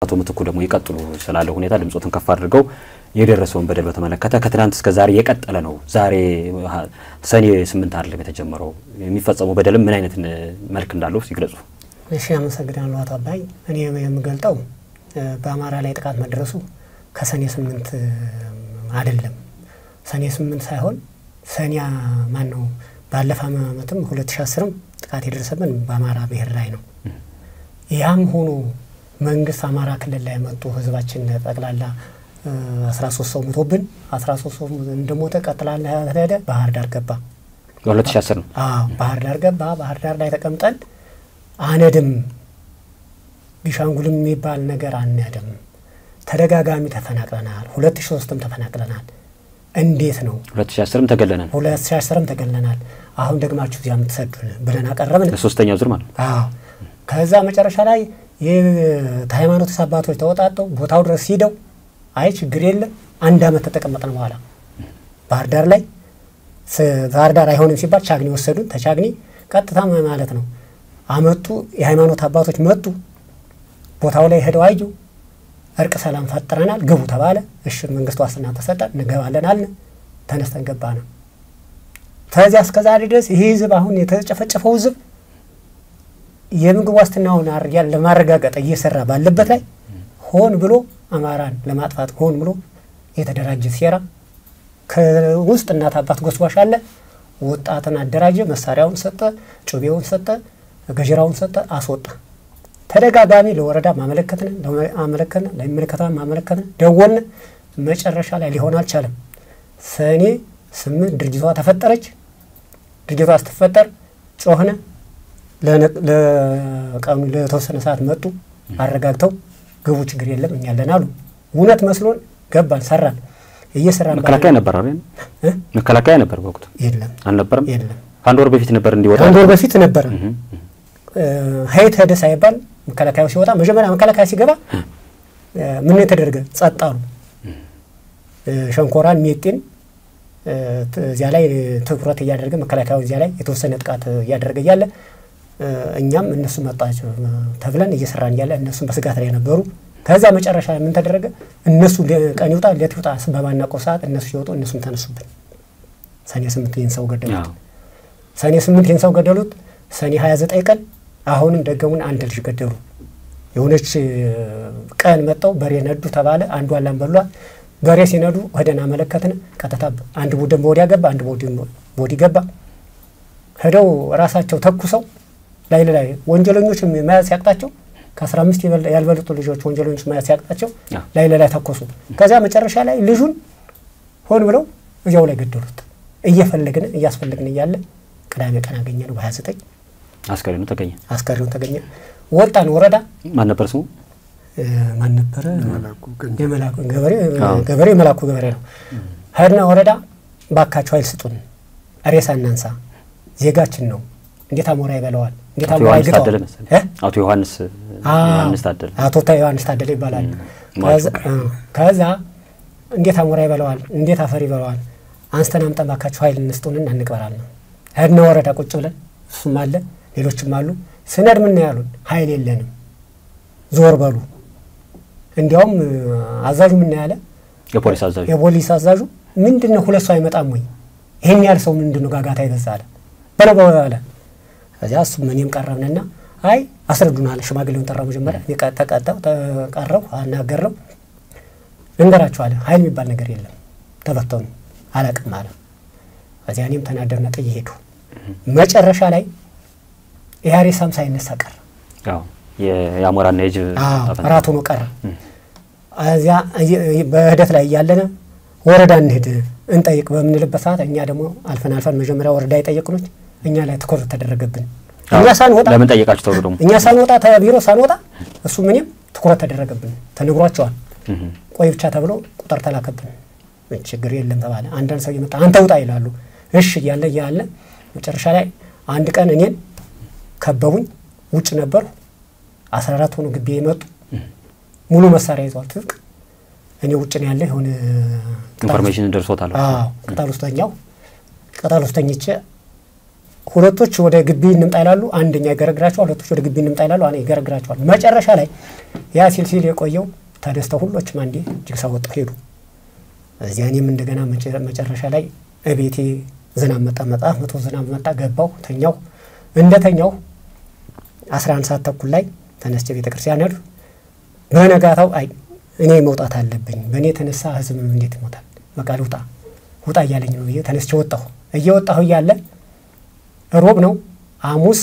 አቶ ምትኩ ደግሞ ይቀጥሉ ስላለ ሁኔታ ድምጾትን ከፍ አድርገው የደረሰውን በደል በተመለከተ ከትናንት እስከ ዛሬ የቀጠለ ነው። ዛሬ ሰኔ ስምንት አይደለም የተጀመረው። የሚፈጸመው በደልም ምን አይነት መልክ እንዳለው ሲግለጹ። እሺ፣ አመሰግናለሁ አቶ አባይ። እኔ የምገልጠው በአማራ ላይ ጥቃት መድረሱ ከሰኔ ስምንት አይደለም። ሰኔ ስምንት ሳይሆን ሰኔ ማን ነው ባለፈ ዓመትም ሁለት ሺ አስርም ጥቃት የደረሰብን በአማራ ብሔር ላይ ነው። ያም ሆኖ መንግስት አማራ ክልል ላይ መጡ ህዝባችን ጠቅላላ አስራ ሶስት ሰው ሞቶብን አስራ ሶስት ሰው እንደሞተ ቀጥላላ ሄደ ባህር ዳር ገባ። በሁለት ሺ አስር ነው። አዎ ባህር ዳር ገባ። ባህር ዳር ላይ ተቀምጠን አነድም ቢሻንጉልም የሚባል ነገር አነድም። ተደጋጋሚ ተፈናቅለናል። ሁለት ሺ ሶስትም ተፈናቅለናል። እንዴት ነው ሁለት ሺ አስርም ተገለናል። ሁለት ሺ አስርም ተገለናል። አሁን ደግማችሁ እዚያ የምትሰዱን ብለን አቀረብን። ሶስተኛው ዙር ማለት ነው። አዎ ከዛ መጨረሻ ላይ የሃይማኖት አባቶች ተወጣጠው ቦታው ድረስ ሂደው አይ ችግር የለም አንድ አመት ተጠቀመጥን በኋላ ባህር ዳር ላይ ባህር ዳር አይሆንም ሲባል ቻግኒ ወሰዱን። ተቻግኒ ቀጥታ ማለት ነው አመጡ። የሃይማኖት አባቶች መጡ። ቦታው ላይ ሄደው አዩ። እርቅ ሰላም ፈጥረናል፣ ግቡ ተባለ። እሺ መንግስት ዋስትና ተሰጠ፣ እንገባለን አልን። ተነስተን ገባ ነው። ከዚያ እስከ ዛሬ ድረስ ይህ ህዝብ አሁን የተጨፈጨፈው ህዝብ የምግብ ዋስትናውን ለማረጋገጥ እየሰራ ባለበት ላይ ሆን ብሎ አማራን ለማጥፋት ሆን ብሎ የተደራጀ ሴራ ከውስጥ እናት አባት ጎስጓሽ አለ። ወጣትን አደራጀ፣ መሳሪያውን ሰጠ፣ ጩቤውን ሰጠ፣ ገጀራውን ሰጠ፣ አስወጣ። ተደጋጋሚ ለወረዳ ማመለከትን አመለከትን፣ ለሚመለከታ ማመለከትን፣ ደወልን። መጨረሻ ላይ ሊሆን አልቻለም። ሰኔ ስምንት ድርጅቷ ተፈጠረች። ድርጅቷ ስትፈጠር ጮህነ። ለቀኑ ለተወሰነ ሰዓት መጡ። አረጋግተው ግቡ፣ ችግር የለም እኛ አለን አሉ። እውነት መስሎን ገባን፣ ሰራን። እየሰራን መከላከያ ነበር አይደል? መከላከያ ነበር በወቅቱ የለም አልነበረም? የለም። ከአንድ ወር በፊት ነበር እንዲወጣ አንድ ወር በፊት ነበረ። ሀይት ሄደ ሳይባል መከላከያው ሲወጣ መጀመሪያ መከላከያ ሲገባ ምን የተደረገ ጸጥ አሉ። ሸንኮራን ሜጤን እዚያ ላይ ትኩረት እያደረገ መከላከያው እዚያ ላይ የተወሰነ ጥቃት እያደረገ እያለ እኛም እነሱ መጣቸው ተብለን እየሰራን እያለ እነሱም በስጋት ላይ ነበሩ። ከዚያ መጨረሻ ምን ተደረገ? እነሱ ቀን ይውጣ ሌት ይውጣ በማናውቀው ሰዓት እነሱ ሲወጡ እነሱም ተነሱብን። ሰኔ ስምንት ይህን ሰው ገደሉት። ሰኔ ስምንት ይህን ሰው ገደሉት። ሰኔ ሀያ ዘጠኝ ቀን አሁንም ደገሙን አንድ ልጅ ገደሉ። የሆነች ቀን መጠው በሬ ነዱ ተባለ። አንዱ አላም በሏል። በሬ ሲነዱ ወደን አመለከትን። ቀጥታ አንድ ቡድን በወዲያ ገባ፣ አንድ ቡድን በወዲ ገባ። ሄደው ራሳቸው ተኩሰው ላይ ላይ ወንጀለኞች መያዝ ሲያቅጣቸው ከአስራ አምስት ያልበለጡ ልጆች ወንጀለኞች መያዝ ሲያቅጣቸው ላይ ላይ ተኮሱ። ከዚያ መጨረሻ ላይ ልጁን ሆን ብለው እዚያው ላይ ገደሉት። እየፈለግን እያስፈለግን እያለ ቅዳሜ ቀን አገኘ ነው በሀያ ዘጠኝ አስከሬኑ ተገኘ። አስከሬኑ ተገኘ። ወጣን ወረዳ ማን ነበር ስሙ? ማን ነበረ? የመላኩ ገበሬ ገበሬ የመላኩ ገበሬ ነው። ሄድና ወረዳ ባካቸው ኃይል ስጡን፣ ሬሳ እናንሳ፣ ዜጋችን ነው። እንዴት አሞራ ይበለዋል? እንዴት አሞራ ይግጠዋል? አቶ ዮሐንስ ዮሐንስ ታደለ አቶ ዮሐንስ ታደለ ይባላል። ከዛ እንዴት አሞራ ይበለዋል? እንዴት አፈር ይበለዋል? አንስተን አምጠን ባካቸው ኃይል እንስጡንና እንቅበራል ነው። ሄድና ወረዳ ቁጭ ብለን እሱም አለ ሌሎችም አሉ። ስነድ ምን ያሉን ኃይል የለንም ዞር በሉ። እንዲያውም አዛዡ ምን ያለ የፖሊስ አዛዡ የፖሊስ አዛዡ ምንድን ነው ሁለት ሰው አይመጣም ወይ ይህን ያህል ሰው ምንድን ነው ጋጋታ ይበዛ አለ በለው በለው አለ። ከዚያ እሱም እኔም ቀረብንና አይ አስረዱን አለ። ሽማግሌውን ጠራው መጀመሪያ ተቀጣው ተቀረው አናገረው ልንገራችሁ አለ ኃይል የሚባል ነገር የለም ተበተኑ አላቅም አለ። ከዚያ እኔም ተናደርና ጥዬ ሄዱ። መጨረሻ ላይ ኢህአሬሳም ሳይነሳ ቀረ። የአሞራና የጅብ ራት ሆኖ ቀረ። እዚያ በሂደት ላይ እያለነ ወረዳ እንሂድ እንጠይቅ በምንልበት ሰዓት እኛ ደግሞ አልፈን አልፈን መጀመሪያ ወረዳ የጠየቅኖች እኛ ላይ ትኩረት ተደረገብን። እኛ ሳንወጣ ለምን ጠየቃችሁ ተብሎ ደግሞ እኛ ሳንወጣ ቢሮ ሳንወጣ እሱ ምንም ትኩረት ተደረገብን። ተነግሯቸዋል። ቆይ ብቻ ተብሎ ቁጥር ተላከብን። ችግር የለም ተባለ። አንዳንድ ሰው እየመጣ አንተ ውጣ ይላሉ። እሺ እያለ እያለ መጨረሻ ላይ አንድ ቀን እኔን ከበቡኝ። ውጭ ነበሩ። አስራ አራት ሆኖ ግቢ የመጡ ሙሉ መሳሪያ ይዘዋል፣ ትጥቅ። እኔ ውጭ ነው ያለ የሆነ ኢንፎርሜሽን ደርሶታል። ቅጠል ውስጠኛው ቅጠል ውስጠኝቼ ሁለቶች ወደ ግቢ እንምጣ ይላሉ፣ አንደኛ ይገረግራቸዋል። ሁለቶች ወደ ግቢ እንምጣ ይላሉ፣ አንድ ይገረግራቸዋል። መጨረሻ ላይ ያ ሲል ሲል የቆየው ተደስተው ሁሎችም አንዴ ጅግሳ ወጡ ሄዱ። እዚያ እኔም እንደገና መጨረሻ ላይ እቤቴ ዝናብ መጣ መጣ መቶ ዝናብ መጣ ገባው ተኛው። እንደ ተኛው አስራ አንድ ሰዓት ተኩል ላይ ተነስቼ ቤተ ክርስቲያን ሄዱ። በነጋታው አይ እኔ መውጣት አለብኝ፣ በእኔ የተነሳ ህዝብ እንዴት ይሞታል? በቃ ልውጣ ውጣ እያለኝ ነው ብዬ ተነስቼ ወጣሁ። እየወጣሁ እያለ ሮብ ነው ሐሙስ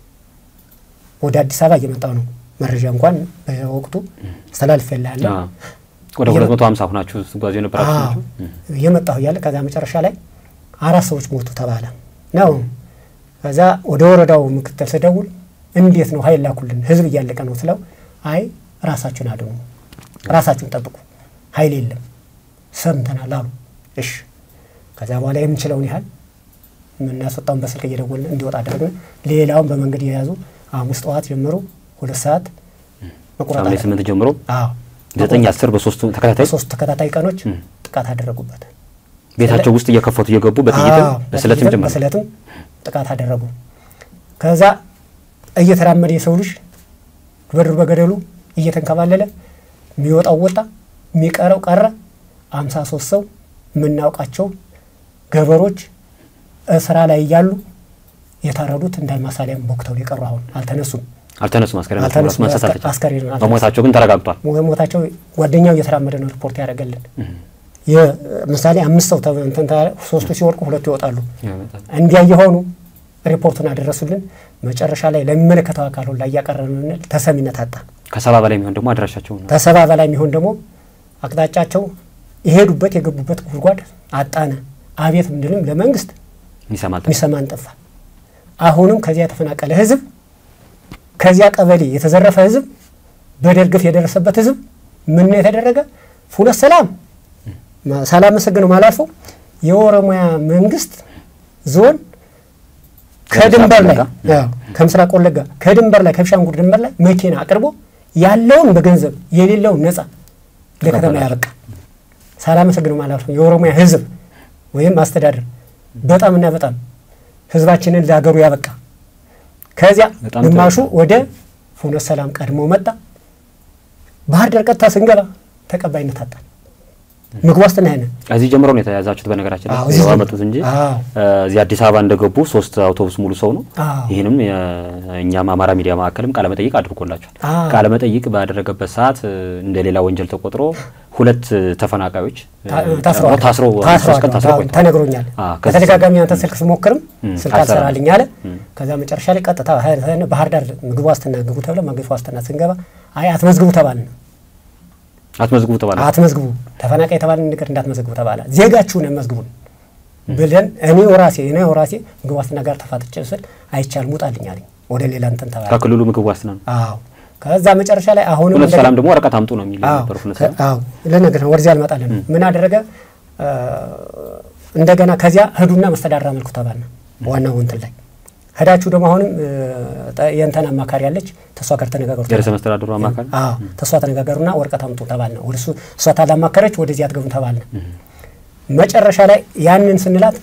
ወደ አዲስ አበባ እየመጣሁ ነው። መረጃ እንኳን በወቅቱ አስተላልፍ ያለ ወደ ሁለት መቶ ሀምሳ ሁናችሁ ስትጓዙ የነበራችሁ ናችሁ። እየመጣሁ እያለ ከዛ መጨረሻ ላይ አራት ሰዎች ሞቱ ተባለ ነው። ከዛ ወደ ወረዳው ምክትል ስደውል እንዴት ነው ኃይል ላኩልን ህዝብ እያለቀ ነው ስለው አይ ራሳችሁን አድኑ፣ ራሳችሁን ጠብቁ፣ ኃይል የለም ሰምተናል አሉ። እሺ ከዛ በኋላ የምንችለውን ያህል የምናስወጣውን በስልክ እየደወልን እንዲወጣ አደረግን። ሌላውን በመንገድ የያዙ ሐሙስ ጠዋት ጀምሮ ሁለት ሰዓት መቁረጥ ሐምሌ ስምንት ጀምሮ አዎ ዘጠኝ አስር በሶስቱ ተከታታይ ሶስት ተከታታይ ቀኖች ጥቃት አደረጉበት። ቤታቸው ውስጥ እየከፈቱ እየገቡ በጥይትም በስለትም ጀመረ በስለትም ጥቃት አደረጉ። ከዛ እየተራመደ የሰው ልጅ በዱር በገደሉ እየተንከባለለ የሚወጣው ወጣ፣ የሚቀረው ቀረ። አምሳ ሶስት ሰው የምናውቃቸው ገበሮች ስራ ላይ እያሉ የታረዱት እንዳልማሳሊያም ቦክተው የቀሩ አሁን አልተነሱም አልተነሱም። አስከሬን አልተነሱም። ማንሳት አስከ- አስከሬን አልተነሱም። በሞታቸው ግን ተረጋግጧል። ሞታቸው ጓደኛው እየተራመደ ነው ሪፖርት ያደረገልን። ምሳሌ አምስት ሰው ተ- እንትን ታ- ሶስቱ ሲወድቁ ሁለቱ ይወጣሉ። እንዲያ የሆኑ ሪፖርቱን አደረሱልን። መጨረሻ ላይ ለሚመለከተው አካል ሁላ እያቀረብን ተሰሚነት አጣ። ከሰባ በላይ የሚሆን ደግሞ አድራሻቸው ነው። ከሰባ በላይ የሚሆን ደግሞ አቅጣጫቸው የሄዱበት የገቡበት ጉድጓድ አጣነ። አቤት ምንድንም ለመንግስት ይሰማል። የሚሰማን ጠፋ። አሁንም ከዚያ የተፈናቀለ ህዝብ፣ ከዚያ ቀበሌ የተዘረፈ ህዝብ፣ በደል ግፍ የደረሰበት ህዝብ ምን ነው የተደረገ? ሁለት ሰላም ሳላመሰግነው ማላልፈው የኦሮሚያ መንግስት ዞን ከድንበር ላይ ወለጋ? አዎ፣ ከምስራቅ ወለጋ ከድንበር ላይ ከቢሻንጉል ድንበር ላይ መኪና አቅርቦ ያለውን በገንዘብ የሌለውን ነጻ ለከተማ ተቀበላቸው። ያበቃ ሳላመሰግነው ማላልፈው የኦሮሚያ ህዝብ ወይም አስተዳደር በጣም እና በጣም ህዝባችንን ለሀገሩ ያበቃ። ከዚያ በጣም ጥሩ። ግማሹ ወደ ፍኖተ ሰላም ቀድሞ መጣ። ባህር ዳር ቀጥታ ስንገባ ተቀባይነት አጣን። ምግብ ዋስትና ያንን እዚህ ጀምሮ ነው የተያዛችሁት። በነገራችን ላይ አዎ፣ እዚህ ያው ጀምሮ። አመጡት እንጂ አዎ። እዚህ አዲስ አበባ እንደገቡ ሶስት አውቶቡስ ሙሉ ሰው ነው። አዎ። ይህንም የእኛም አማራ ሚዲያ ማዕከልም ቃለመጠይቅ አድርጎላቸዋል። አዎ። ቃለመጠይቅ ባደረገበት ሰዓት እ፣ እንደ ሌላ ወንጀል ተቆጥሮ ሁለት ተፈናቃዮች እ፣ ታ- ታስረዋል ታስረው ታስረዋል። ሶስት ቀን ታስረው አዎ፣ ቆይተዋል። ተነግሮኛል። አዎ፣ ከዚህ- በተደጋጋሚ አንተ ስልክ ስሞክርም እም፣ ስልክ አልሰራም። አልሰራልኝ አለ። ከዛ መጨረሻ ላይ ቀጥታ ሀ- ባህር ዳር ምግብ ዋስትና ግቡ ተብለ ምግብ ዋስትና ስንገባ አይ አትመዝግቡ ተባልን። አትመዝግቡ ተባለ። አትመዝግቡ ተፈናቃይ የተባልን ነገር እንዳትመዘግቡ ተባለ። ዜጋችሁን መዝግቡን ብለን እኔ ወራሴ እኔ ወራሴ ምግብ ዋስትና ጋር ተፋጥጬ ስል አይቻልም ውጣልኝ አለኝ። ወደ ሌላ እንትን ተባለ። ከክልሉ ምግብ ዋስትና ነው። አዎ ከዛ መጨረሻ ላይ አሁንም ሁለት እንደገና- ሰላም ደግሞ ወረቀት አምጡ ነው የሚል አዎ፣ ነበር። ሁለት ከ- ሰላም አዎ ልነግርህ ነው። ወደዚያ አልመጣለን። ምን አደረገ? እ፣ እንደገና ከዚያ ህዱና መስተዳድር አመልኩ ተባልን። ዋናው እንትን ላይ ሄዳችሁ ደግሞ አሁንም እ፣ ጠ- የእንተን አማካሪ ያለች ተሷ ጋር ተነጋገሩ። የርዕሰ መስተዳድሩ አማካሪ አዎ ተሷ ተነጋገሩና ወረቀት አምጡ ተባልን። ወደ እሱ እሷ ታላማከረች፣ ወደዚህ አትገቡም ተባልን። መጨረሻ ላይ ያንን ስንላት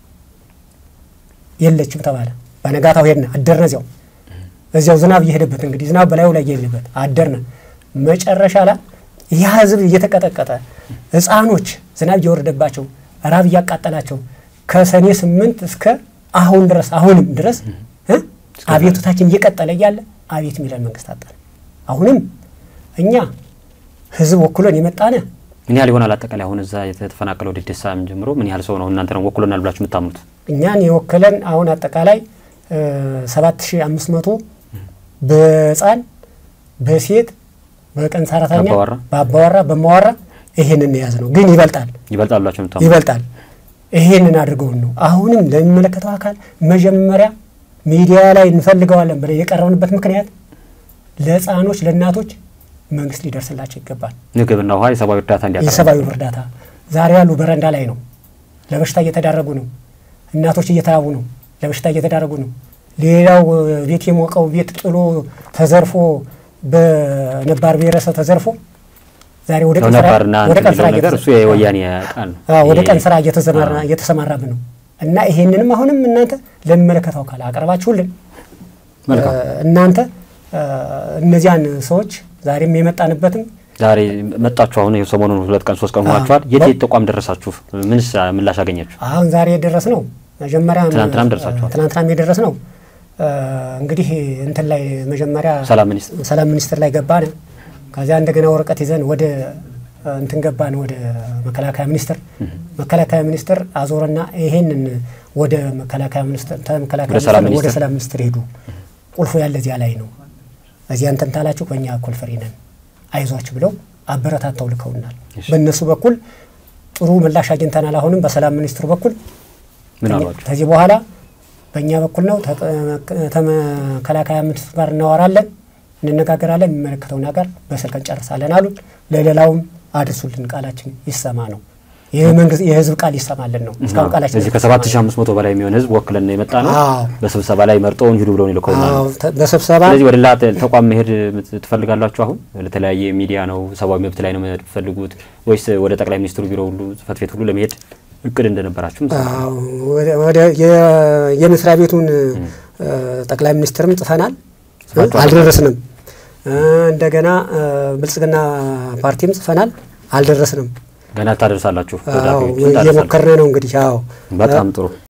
የለችም ተባለ። በነጋታው ሄድን አደርነ እዚያው እዚያው ዝናብ እየሄደበት እንግዲህ ዝናብ በላዩ ላይ እየሄደበት አደርነ። መጨረሻ ላይ ያ ህዝብ እየተቀጠቀጠ ህፃኖች ዝናብ እየወረደባቸው ራብ እያቃጠላቸው ከሰኔ ስምንት እስከ አሁን ድረስ አሁንም ድረስ እ አቤቱታችን እየቀጠለ እያለ አቤት የሚለን መንግስት አጣን። አሁንም እኛ ህዝብ ወክሎን የመጣነ ምን ያህል ይሆናል? አጠቃላይ አሁን እዛ የተፈናቀለው ደደሳም ጀምሮ ምን ያህል ሰው ነው እናንተ ነው ወክሎናል ብላችሁ የምታምኑት? እኛን የወከለን አሁን አጠቃላይ ሰባት ሺ አምስት መቶ በህፃን በሴት በቀን ሰራተኛ በአባወራ? በአባወራ በማዋራ ይሄንን የያዝ ነው። ግን ይበልጣል ይበልጣል ብላችሁ የምታምኑት? ይበልጣል። ይሄንን አድርገውን ነው አሁንም ለሚመለከተው አካል መጀመሪያ ሚዲያ ላይ እንፈልገዋለን ብለን የቀረብንበት ምክንያት ለህፃኖች ለእናቶች መንግስት ሊደርስላቸው ይገባል። ምግብና ውሃ የሰብአዊ እርዳታ እንዲያቀርብ የሰብአዊ እርዳታ ዛሬ ያሉ በረንዳ ላይ ነው። ለበሽታ እየተዳረጉ ነው። እናቶች እየተራቡ ነው። ለበሽታ እየተዳረጉ ነው። ሌላው እ፣ ቤት የሞቀው ቤት ጥሎ ተዘርፎ በነባር ብሔረሰብ ተዘርፎ ዛሬ ወደ ቀን ስራ ነባርና ወደ ቀን ስራ ነገር እየተዘ- እሱ የወያኔ ቃል ነው። አዎ፣ ወደ ይሄ- ቀን ስራ እየተዘማራ- እየተሰማራብን ነው። እና ይሄንንም አሁንም እናንተ ለሚመለከተው አካል አቀርባችሁልን መልካም እናንተ እነዚያን ሰዎች ዛሬም የመጣንበትም ዛሬ መጣችሁ። አሁን ይኸው ሰሞኑን ሁለት ቀን ሶስት ቀን ሆኗችኋል። የት የት ተቋም ደረሳችሁ? ምንስ ምላሽ አገኛችሁ? አሁን ዛሬ የደረስ ነው መጀመሪያ ትናንትናም ደርሳችኋል። ትናንትናም የደረስ ነው እንግዲህ እንትን ላይ መጀመሪያ ሰላም ሚኒስትር ሰላም ሚኒስትር ላይ ገባን። ከዚያ እንደገና ወረቀት ይዘን ወደ እንትን ገባን ወደ መከላከያ ሚኒስትር። መከላከያ ሚኒስትር አዞረና ይሄንን ወደ መከላከያ ሚኒስትር ተመከላከያ ወደ ሰላም ሚኒስትር ወደ ሚኒስትር ሰላም ሚኒስትር ሄዱ። ቁልፉ ያለ እዚያ ላይ ነው። እዚያ እንትን ታላችሁ በእኛ እኩል ፍሪ ነን አይዟችሁ ብለው አበረታተው ልከውናል። እሺ። በእነሱ በኩል ጥሩ ምላሽ አግኝተናል። አሁንም በሰላም ሚኒስትሩ በኩል ምን አሏችሁ? ከዚህ በኋላ በእኛ በኩል ነው ተጠ- ተመከላከያ ሚኒስትሩ ጋር እናወራለን፣ እንነጋገራለን፣ የሚመለከተው ነገር በስልክ እንጨርሳለን አሉን። ለሌላውም አድርሱልን፣ ቃላችን ይሰማ ነው። ይህ መንግስት የህዝብ ቃል ይሰማልን ነው። እስካሁን ቃላችን እዚህ ከሰባት ሺህ አምስት መቶ በላይ የሚሆን ህዝብ ወክለን የመጣ ነው። አዎ። በስብሰባ ላይ መርጠውን ሂዱ ብለውን ይልከውናል። አዎ፣ ተ- በስብሰባ ስለዚህ ወደ ሌላ ተ- ተቋም መሄድ ምት- ትፈልጋላችሁ? አሁን ለተለያየ ሚዲያ ነው ሰብአዊ መብት ላይ ነው መሄድ ትፈልጉት ወይስ ወደ ጠቅላይ ሚኒስትሩ ቢሮ ሁሉ ጽህፈት ቤት ሁሉ ለመሄድ እቅድ እንደነበራችሁ አዎ፣ ወደ- ወደ የ- የመስሪያ ቤቱን እ፣ ጠቅላይ ሚኒስትርም ጽፈናል፣ ጽፋችኋል? አልደረስንም። እ፣ እንደገና እ፣ ብልጽግና ፓርቲም ጽፈናል፣ አልደረስንም። ገና ታደርሳላችሁ? አዎ፣ ደብዳቤዎችን ታደርሳላችሁ? እየሞከርን ነው እንግዲህ። አዎ በጣም ጥሩ